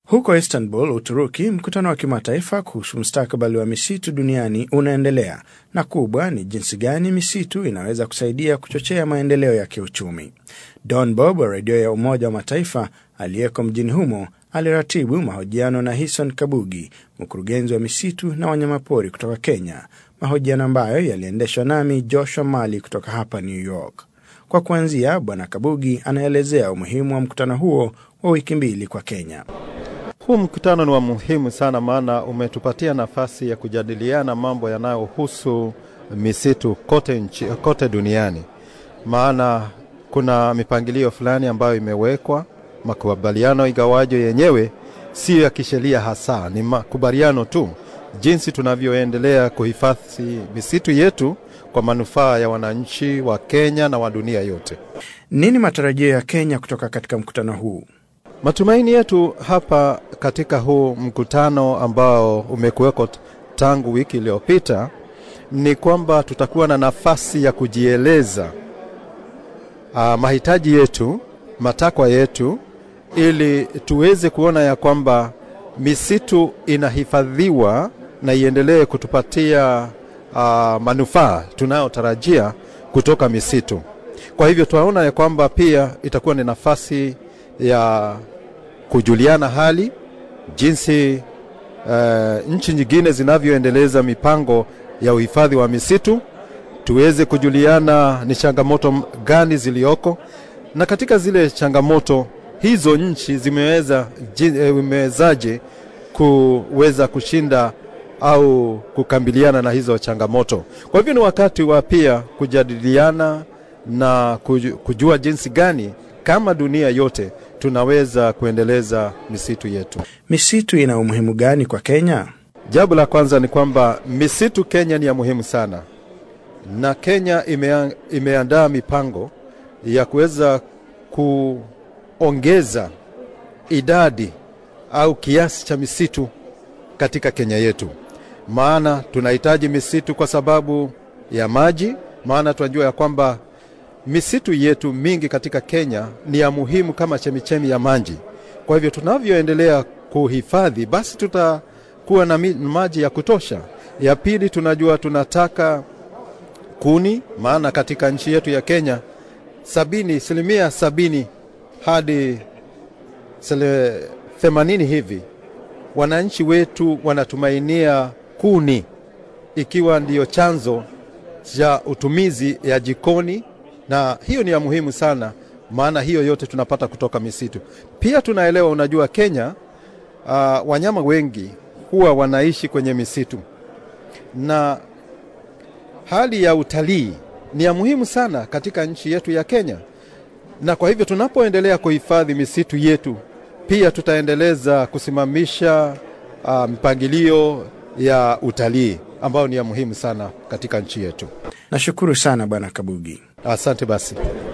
Huko Istanbul, Uturuki, mkutano wa kimataifa kuhusu mustakabali wa misitu duniani unaendelea, na kubwa ni jinsi gani misitu inaweza kusaidia kuchochea maendeleo ya kiuchumi. Don Bob wa redio ya Umoja wa Mataifa aliyeko mjini humo aliratibu mahojiano na Hison Kabugi, mkurugenzi wa misitu na wanyamapori kutoka Kenya, mahojiano ambayo yaliendeshwa nami Joshua Mali kutoka hapa New York. Kwa kuanzia, Bwana Kabugi anaelezea umuhimu wa mkutano huo wa wiki mbili kwa Kenya. Huu mkutano ni wa muhimu sana, maana umetupatia nafasi ya kujadiliana mambo yanayohusu misitu kote, nchi, kote duniani, maana kuna mipangilio fulani ambayo imewekwa, makubaliano, igawajo yenyewe siyo ya kisheria hasa, ni makubaliano tu, jinsi tunavyoendelea kuhifadhi misitu yetu kwa manufaa ya wananchi wa Kenya na wa dunia yote. Nini matarajio ya Kenya kutoka katika mkutano huu? Matumaini yetu hapa katika huu mkutano ambao umekuweko tangu wiki iliyopita ni kwamba tutakuwa na nafasi ya kujieleza uh, mahitaji yetu, matakwa yetu, ili tuweze kuona ya kwamba misitu inahifadhiwa na iendelee kutupatia uh, manufaa tunayotarajia kutoka misitu. Kwa hivyo tunaona ya kwamba pia itakuwa ni nafasi ya kujuliana hali jinsi uh, nchi nyingine zinavyoendeleza mipango ya uhifadhi wa misitu, tuweze kujuliana ni changamoto gani zilioko, na katika zile changamoto hizo nchi zimeweza imewezaje kuweza kushinda au kukambiliana na hizo changamoto. Kwa hivyo ni wakati wa pia kujadiliana na kujua jinsi gani kama dunia yote tunaweza kuendeleza misitu yetu. Misitu ina umuhimu gani kwa Kenya? Jambo la kwanza ni kwamba misitu Kenya ni ya muhimu sana, na Kenya imea, imeandaa mipango ya kuweza kuongeza idadi au kiasi cha misitu katika Kenya yetu, maana tunahitaji misitu kwa sababu ya maji, maana tunajua ya kwamba misitu yetu mingi katika Kenya ni ya muhimu kama chemichemi ya maji. Kwa hivyo tunavyoendelea kuhifadhi, basi tutakuwa na maji ya kutosha. Ya pili, tunajua tunataka kuni, maana katika nchi yetu ya Kenya sabini, asilimia sabini hadi themanini hivi wananchi wetu wanatumainia kuni ikiwa ndiyo chanzo cha utumizi ya jikoni na hiyo ni ya muhimu sana, maana hiyo yote tunapata kutoka misitu. Pia tunaelewa, unajua Kenya, uh, wanyama wengi huwa wanaishi kwenye misitu, na hali ya utalii ni ya muhimu sana katika nchi yetu ya Kenya, na kwa hivyo tunapoendelea kuhifadhi misitu yetu, pia tutaendeleza kusimamisha uh, mpangilio ya utalii ambayo ni ya muhimu sana katika nchi yetu. Nashukuru sana Bwana Kabugi. Asante basi.